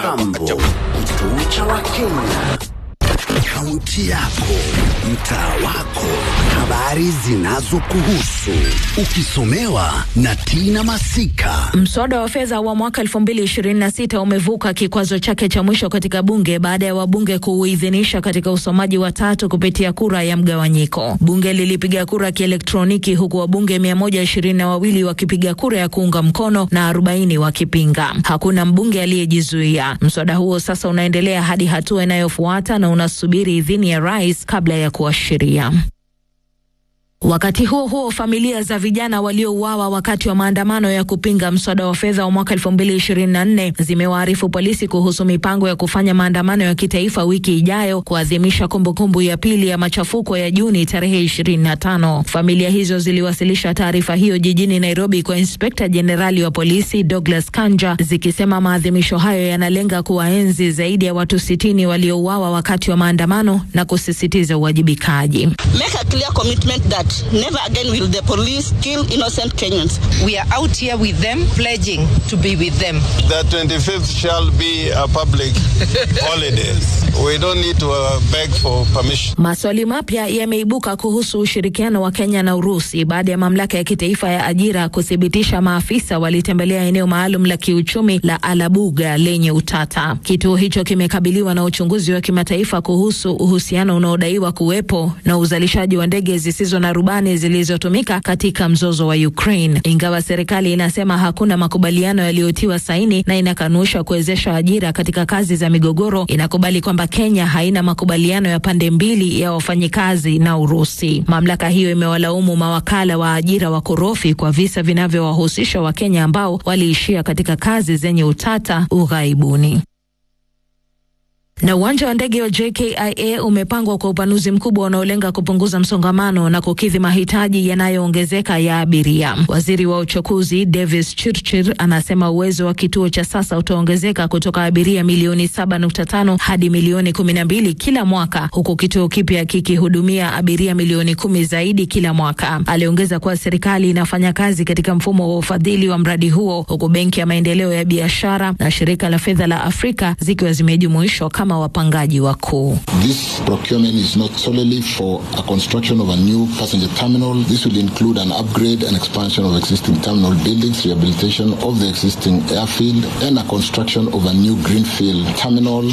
Jambo, kituo cha Wakenya, kaunti yako, mtaa wako, habari zinazokuhusu, ukisomewa na Tina Masika. Mswada wa fedha wa mwaka 2026 umevuka kikwazo chake cha mwisho katika bunge baada ya wabunge kuuidhinisha katika usomaji wa tatu kupitia kura ya mgawanyiko. Bunge lilipiga kura kielektroniki huku wabunge 122 wakipiga kura ya kuunga mkono na 40 wakipinga. Hakuna mbunge aliyejizuia. Mswada huo sasa unaendelea hadi hatua inayofuata na unasubiri idhini ya rais kabla ya kuwa sheria. Wakati huo huo, familia za vijana waliouawa wakati wa maandamano ya kupinga mswada wa fedha wa mwaka 2024 zimewaarifu polisi kuhusu mipango ya kufanya maandamano ya kitaifa wiki ijayo kuadhimisha kumbukumbu ya pili ya machafuko ya Juni tarehe 25. Familia hizo ziliwasilisha taarifa hiyo jijini Nairobi kwa Inspekta Jenerali wa polisi Douglas Kanja zikisema maadhimisho hayo yanalenga kuwaenzi zaidi ya watu sitini waliouawa wakati wa maandamano na kusisitiza uwajibikaji. Make a clear commitment that never again will the police kill innocent Kenyans. We are out here with them, pledging to be with them. The 25th shall be a public holiday. We don't need to uh, beg for permission. Maswali mapya yameibuka kuhusu ushirikiano wa Kenya na Urusi baada ya mamlaka ya kitaifa ya ajira kuthibitisha maafisa walitembelea eneo maalum la kiuchumi la Alabuga lenye utata. Kituo hicho kimekabiliwa na uchunguzi wa kimataifa kuhusu uhusiano unaodaiwa kuwepo na uzalishaji wa ndege zisizo na rubani zilizotumika katika mzozo wa Ukraine. Ingawa serikali inasema hakuna makubaliano yaliyotiwa saini na inakanusha kuwezesha ajira katika kazi za migogoro, inakubali kwamba Kenya haina makubaliano ya pande mbili ya wafanyikazi na Urusi. Mamlaka hiyo imewalaumu mawakala wa ajira wakorofi kwa visa vinavyowahusisha Wakenya ambao waliishia katika kazi zenye utata ughaibuni na uwanja wa ndege wa JKIA umepangwa kwa upanuzi mkubwa unaolenga kupunguza msongamano na kukidhi mahitaji yanayoongezeka ya abiria. Waziri wa uchukuzi Davis Chirchir anasema uwezo wa kituo cha sasa utaongezeka kutoka abiria milioni 7.5 hadi milioni 12 kila mwaka, huku kituo kipya kikihudumia abiria milioni kumi zaidi kila mwaka. Aliongeza kuwa serikali inafanya kazi katika mfumo wa ufadhili wa mradi huo, huku Benki ya Maendeleo ya Biashara na Shirika la Fedha la Afrika zikiwa zimejumuishwa kama wapangaji wakuu. This procurement is not solely for a construction of a new passenger terminal. This will include an upgrade and expansion of existing terminal buildings, rehabilitation of the existing airfield, and a construction of a new greenfield terminal.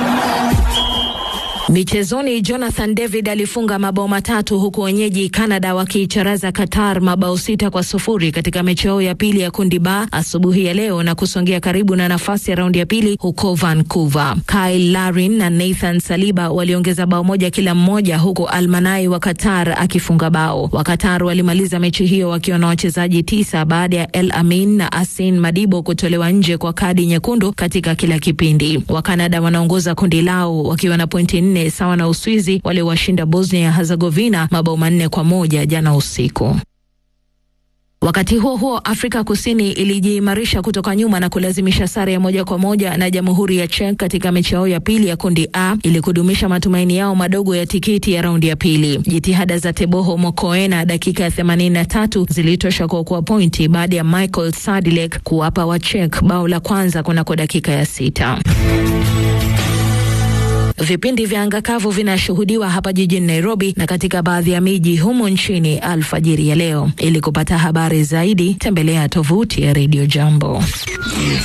Michezoni, Jonathan David alifunga mabao matatu huku wenyeji Canada wakiicharaza Qatar mabao sita kwa sufuri katika mechi yao ya pili ya kundi ba asubuhi ya leo na kusongea karibu na nafasi ya raundi ya pili huko Vancouver. Kyle Larin na Nathan Saliba waliongeza bao moja kila mmoja, huku Almanai wa Qatar akifunga bao. Wa Qatar walimaliza mechi hiyo wakiwa na wachezaji tisa baada ya El Amin na Asin Madibo kutolewa nje kwa kadi nyekundu katika kila kipindi. Wa Canada wanaongoza kundi lao wakiwa na pointi nne sawa na Uswizi waliowashinda Bosnia Herzegovina mabao manne kwa moja jana usiku. Wakati huo huo, Afrika Kusini ilijiimarisha kutoka nyuma na kulazimisha sare ya moja kwa moja na Jamhuri ya Czech katika mechi yao ya pili ya kundi A ili kudumisha matumaini yao madogo ya tikiti ya raundi ya pili. Jitihada za Teboho Mokoena dakika ya 83 zilitosha kuokoa pointi baada ya Michael Sadilek kuwapa wa Czech bao la kwanza kunako dakika ya sita. Vipindi vya anga kavu vinashuhudiwa hapa jijini Nairobi na katika baadhi ya miji humo nchini alfajiri ya leo. Ili kupata habari zaidi, tembelea tovuti ya Radio Jambo.